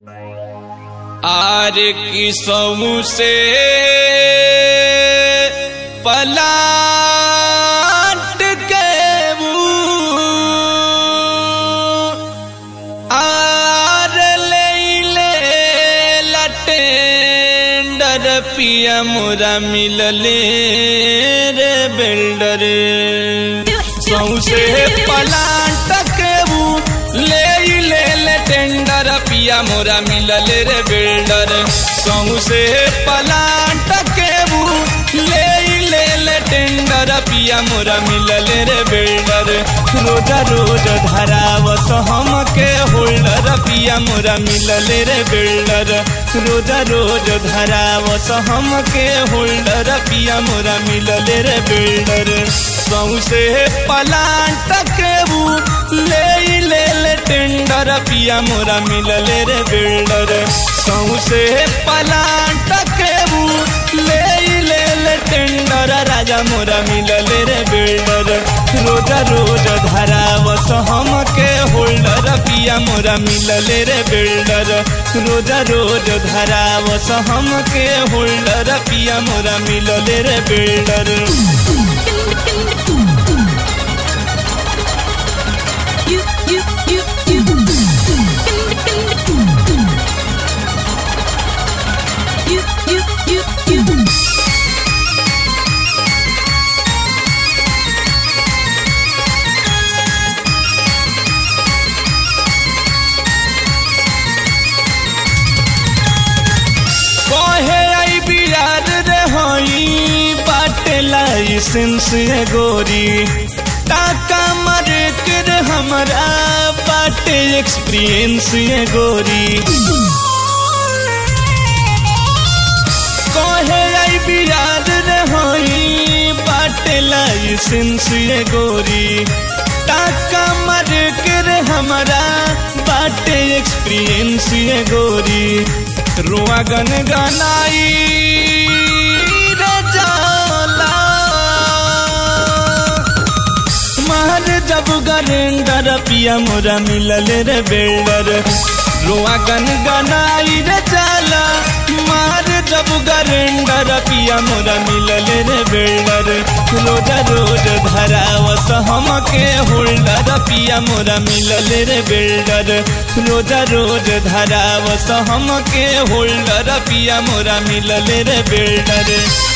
आर की समू से पलाट के वो आर ले ले लटेंडर पिया मोरा मिलले रे बिल्डर सौसे पलाट के वो ले ले ले टेंडर पिया मोरा मिलल रे बिल्डर सौसे पलाट के वो ले ले ले टेंडर पिया मोरा मिलल रे बिल्डर रोज रोज धरावत हम के होल्डर पिया मोरा मिलल रे बिल्डर रोज रोज धरावत हम के होल्डर पिया मोरा मिलल रे बिल्डर सौसे पलाट के वो ले ले ले टेंडर पिया मोरा मिलल रे बिल्डर सौसे पलाट के वो ले ले ले टेंडर राजा मोरा मिलल रे बिल्डर रोज रोज धरावत हम के होल्डर पिया मोरा मिलल रे बिल्डर रोज रोज धरावत हम के होल्डर पिया मोरा मिलल रे builder You, you, you, you. You, you, you, you. कहे आई बिराद रे होई बाटे लाइसेंस है गोरी टाका मारे के रे हमरा बाटे एक्सपीरियंस है गोरी कहे आई बिराद रे होई बाटे लाइसेंस है गोरी टाका मारे के रे हमरा बाटे एक्सपीरियंस है गोरी रुआ गन गनाई रे जाला महल जब गरेंडर पिया मोरा मिलल रे बिल्डर रुआ गन गनाई रे जाला मार जब गरेंडर पिया मोरा मिलल रे बिल्डर रोज रोज धरावत हम के होल्डर पिया मोरा मिलल रे बिल्डर रोज रोज धरावत हम के होल्डर पिया मोरा मिलल रे बिल्डर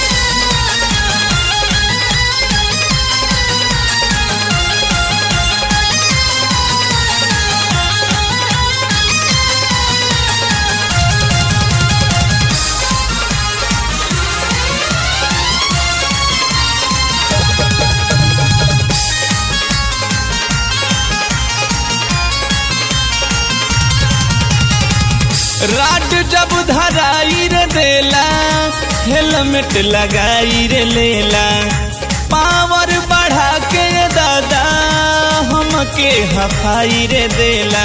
राड जब धराई रे देला हेलमेट लगाई रे लेला पावर बढ़ा के रे दादा हमके हफाई रे देला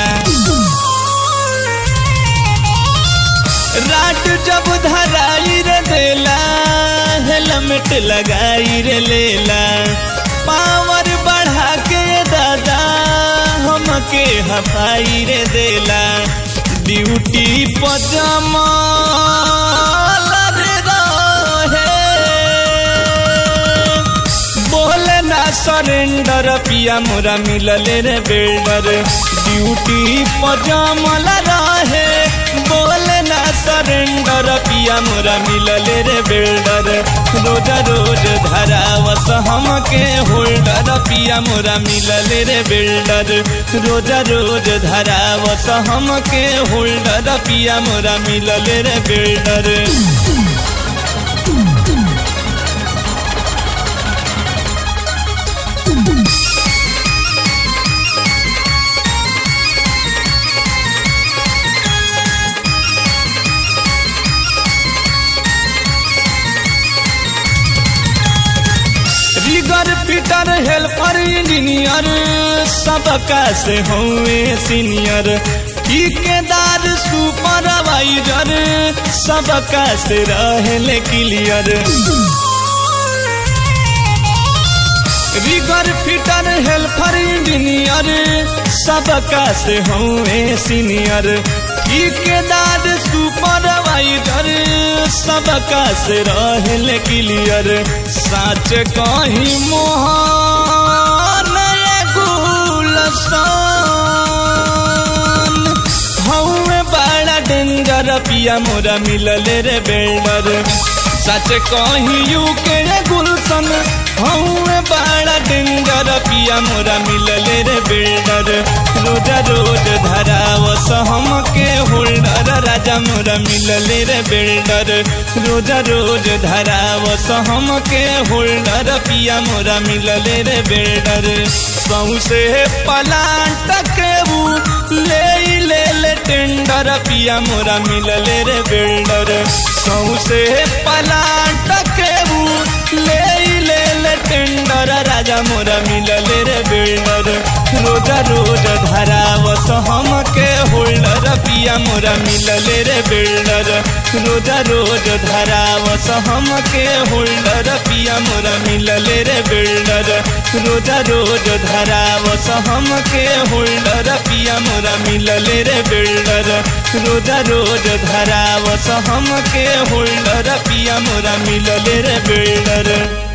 राड जब धराई रे देला हेलमेट लगाई रे लेला पावर बढ़ा के रे दादा हमके हफाई रे देला ड्यूटी पजामा बोले ना सरेंडर पिया मोरा मिलल रे बिल्डर ड्यूटी पजामा रहे बोले ना सरेंडर पिया मोरा मिलल रे बिल्डर रोज रोज धरावत हम के होल्डर पिया मोरा मिलल रे बिल्डर रोज रोज धरावत हम के होल्डर पिया मोरा मिलल रे builder rigger fitter helper engineer सबका से हुए सीनियर ठेकेदार सुपरवाइजर सबका से रहले clear rigger fitter helper engineer सबका से हुए सीनियर ठेकेदार सबका से रहल क्लियर साच कहीं मोहन गुलसान हौवे बड़ा डेंजर पिया मोरा मिलल रे बेल्डर सच कहीं यू के गुलशन हौवे बड़ा डेंजर पिया मोरा मिलल रे बेल्डर रोज रोज धरावस हम के होल्डर राजा मोरा मिलल रे बेल्डर रोज रोज धरावस हम के होल्डर पिया मोरा मिलल रे बेल्डर सौसे पलांट के ले ले ले टेंडर पिया मोरा मिलल रे बिल्डर सौसे पलाट के ले ले ले टेंडर राजा मोरा मिलल रे बिल्डर रोज रोज धरावस हम के होल्डर पिया मोरा मिलल रे बिल्डर रोज रोज धरावस हम के होल्डर पिया मोरा मिलल रे बिल्डर रोज रोज धरावस हम के होल्डर पिया मोरा मिलल रे बिल्डर रोज रोज धरावस हम के होल्डर पिया मोरा मिलल रे बिल्डर